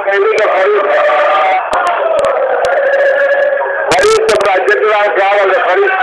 qaybinta fariista fariista baajadadaanka hadalka fariista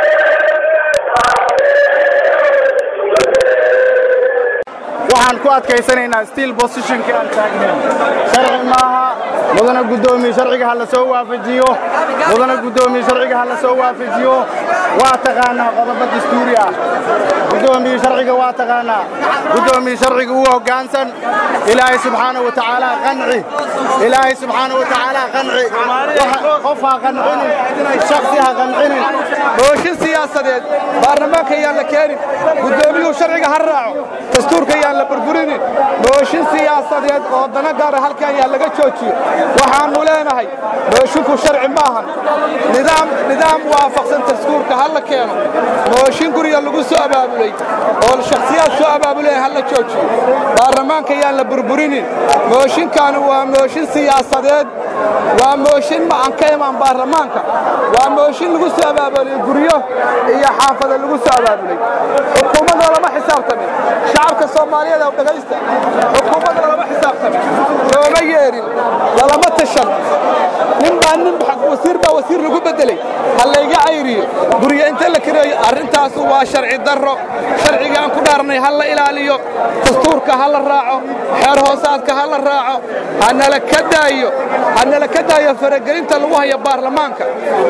waxaan ku adkaysanaynaa stiil bosishonka aan taagnayn sharci maaha mudana guddoomiye sharciga ha la soo waafajiyo mudana guddoomiye sharciga ha la soo waafajiyo waa taqaanaa qodobo dastuuri ah guddoomiye sharciga waa taqaanaa guddoomiye sharciga uu hoggaansan ilaahay subxaanahu wa tacaala qanci ilaahay subxaanahu wa tacaala qanci Waxa- qof ha qancinin shaksi ha qancinin mooshin siyaasadeed baarlamaanka ayaan la keenin guddoomiyuhu sharciga ha raaco dastuurka ayaan la burburinin mooshin siyaasadeed oo dana gaara halkan ayaa laga joojiyo waxaannu leenahay mooshinku sharci maahan nidaam nidaam waafaqsan dastuurka ha la keeno mooshin guriga lagu soo abaabulay oo shakhsiyaad soo abaabulay ha la joojiyo baarlamaanka ayaan la burburinin mooshinkaani waa mooshin siyaasadeed waa mooshin ma aan ka imaan baarlamaanka waa mooshin lagu soo abaabulay guryo iyo xaafada lagu soo abaabulay xukuumadda lama xisaabtamin shacabka soomaaliyeed oo dhegaysta xukuumadda lama xisaabtamin looma yeerin lalama tashan nin baa nin wasiir baa wasiir lagu bedelay ha layga cayriyo guryo inta la kireeyo arrintaasu waa sharci darro sharciga aan ku dhaarnay ha la ilaaliyo dastuurka ha la raaco xeer hoosaadka ha la raaco ha nala ka daayo ha nala ka daayo faragelinta lagu hayo baarlamaanka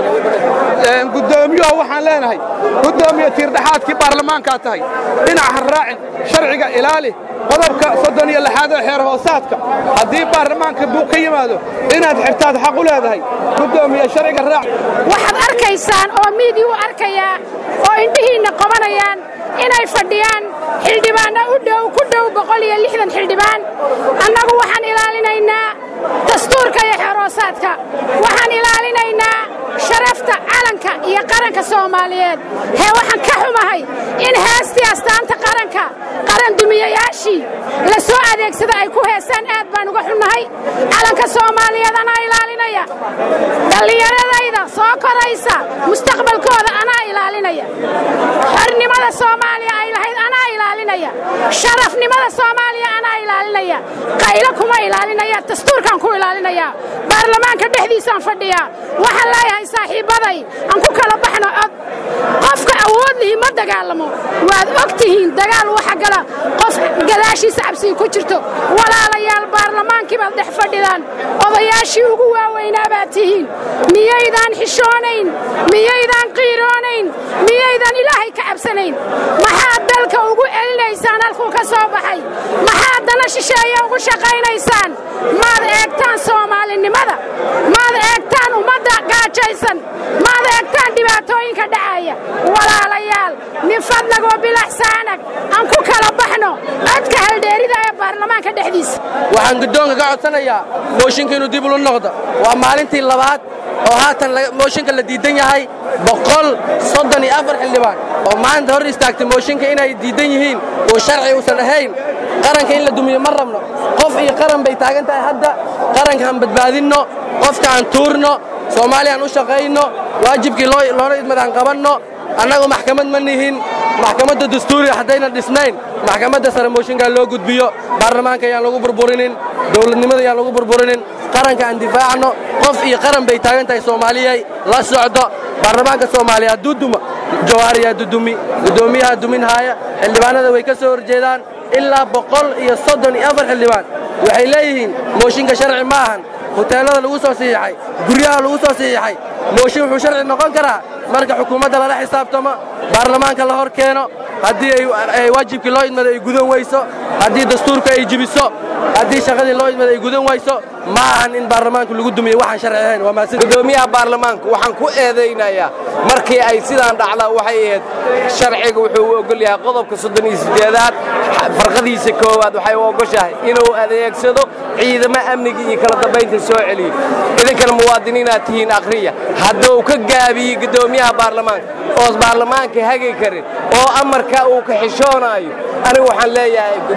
Een, guddoomiyaha waxaan leenahay guddoomiye tiirdhexaadkii baarlamaankaa tahay dhinac ha raacin sharciga ilaali qodobka soddon iyo lixaad ee xeer hoosaadka haddii baarlamaanka buuq ka yimaado inaad xirtaad xaq u leedahay guddoomiye sharciga raac waxaad arkaysaan oo miidii u arkayaa oo indhihiinna qabanayaan inay fadhiyaan xildhibaanno u dhow ku dhow boqol iyo lixdan xildhibaan annagu waxaan ilaalinaynaa dastuurka iyo xeeroosaadka waxaan ilaalinaynaa sharafta calanka iyo qaranka soomaaliyeed hee waxaan ka xumahay in heestii astaanta qaranka qaran dumiyayaashii la soo adeegsada ay ku heesaan aad baan uga xunnahay calanka soomaaliyeed anaa ilaalinaya dhallinyaradayda soo koraysa mustaqbalkooda anaa ilaalinaya xornimada soomaaliya ay lahayd anaa ilaalinaya sharafnimada soomaaliya anaa ilaalinaya qaylo kuma ilaalinaya dastuurkaan ku ilaalinaya baarlamaanka dhexdiisaan fadhiyaa waxaan leeyahay saaxiibbaday aan ku kala baxno cod qofka awood lihi ma dagaalamo waad og tihiin dagaal waxa gala qof gadaashiisa cabsiga ku jirto walaalayaal baarlamaankii baad dhex fadhidaan odayaashii ugu waaweynaa baad tihiin miyaydaan xishoonayn miyaydaan qiiroonayn miyaydaan ilaahay ka cabsanayn maxaad dalka ugu celinaysaan halkuu ka soo baxay maxaad dana shisheeye ugu shaqaynaysaan maad eegtaan soomaalinimada maad eegtaan ummadda gaajaysan maad eegtaan dhibaatooyinka dhacaya walaalayaal min fadlag wa bilaxsaanag aan ku kala baxno codka haldheerida ee baarlamaanka dhexdiisa waxaan guddoonka ka codsanayaa mooshinka inuu dib ulu noqdo waa maalintii labaad oo haatan laga- mooshinka la diidan yahay boqol soddon iyo afar xildhibaan oo maanta hor istaagtay mooshinka inay diidan yihiin oo sharci uusan ahayn qaranka in la dumiyo ma rabno qof iyo qaran bay taagan tahay hadda qaranka aan badbaadinno qofka aan tuurno soomaaliya aan u shaqayno waajibkii loo- loola idmadaan qabanno annagu maxkamad ma nihin maxkamadda dastuuriga haddayna dhisnayn maxkamadda sare mooshinkaa loo gudbiyo baarlamaanka ayaan lagu burburinin dowladnimada ayaan lagu burburinin qaranka aan difaacno qof iyo qaran bay taagan tahay soomaaliyay la socdo baarlamaanka soomaaliya hadduu duma jawaariyaa dudumi guddoomiyaha dumin haaya xildhibaanada way ka soo horjeedaan ilaa boqol iyo soddon iyo afar xildhibaan waxay leeyihiin mooshinka sharci ma ahan huteelada lagu soo saxiixay guryaha lagu soo saxiixay mooshin wuxuu sharci noqon karaa marka xukuumadda lala xisaabtamo baarlamaanka la hor keeno haddii ay- ay waajibkii loo idmada ay gudan weyso haddii dastuurka ay jibiso haddii shaqadii loo idmada ay gudan weyso ma ahan in baarlamaanku lagu dumiyo waxaan sharci ahayn waa mahadsan gudoomiyaha baarlamaanka waxaan ku eedaynayaa markii ay sidaan dhacdaa waxay ahayd sharciga wuxuu u ogol yahay qodobka soddon iyo sideedaad farqadiisa koowaad waxay u ogoshahay inuu adeegsado ciidamo amniga iyo kala dambaynta soo celiyo idinkana muwaadiniinaad tihiin akhriya hadduu ka gaabiyey gudoomiyaha baarlamaanka oos baarlamaanka hagi karin oo amarka uu ka xishoonaayo anigu waxaan leeyahay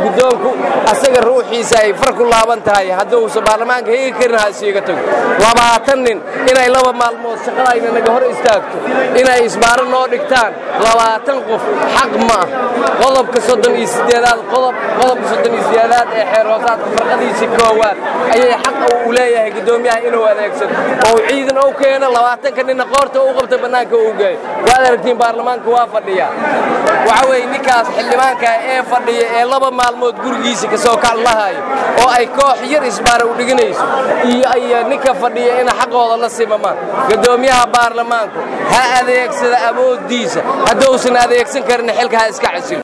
guddoonku asaga ruuxiisa ay far ku laaban tahay hadduusan baarlamaanka hegi karin ha isiiga tago labaatan nin inay laba maalmood shaqadayna naga hor istaagto inay isbaaro noo dhigtaan labaatan qof xaq ma ah qodobka soddon iyo sideedaad qodob qodobka soddon iyo sideedaad ee xeer hoosaadka farqadiisii koowaad ayay xaq u leeyahay guddoomiyaha inuu adeegsado oo ciidan ou keeno labaatanka ninna qoorta u qabta bannaanka u geeyo waad aragtiin baarlamaanka waa fadhiya waxa weeye ninkaas xildhibaanka ee fadhiya ee laba maalmood gurigiisa ka soo kac lahayo oo ay koox yar isbaara u dhiganayso iyo ay ninka fadhiya ina xaqooda la simamaan guddoomiyaha baarlamaanku ha adeegsada awooddiisa hadduusan adeegsan karin xilka ha iska casilo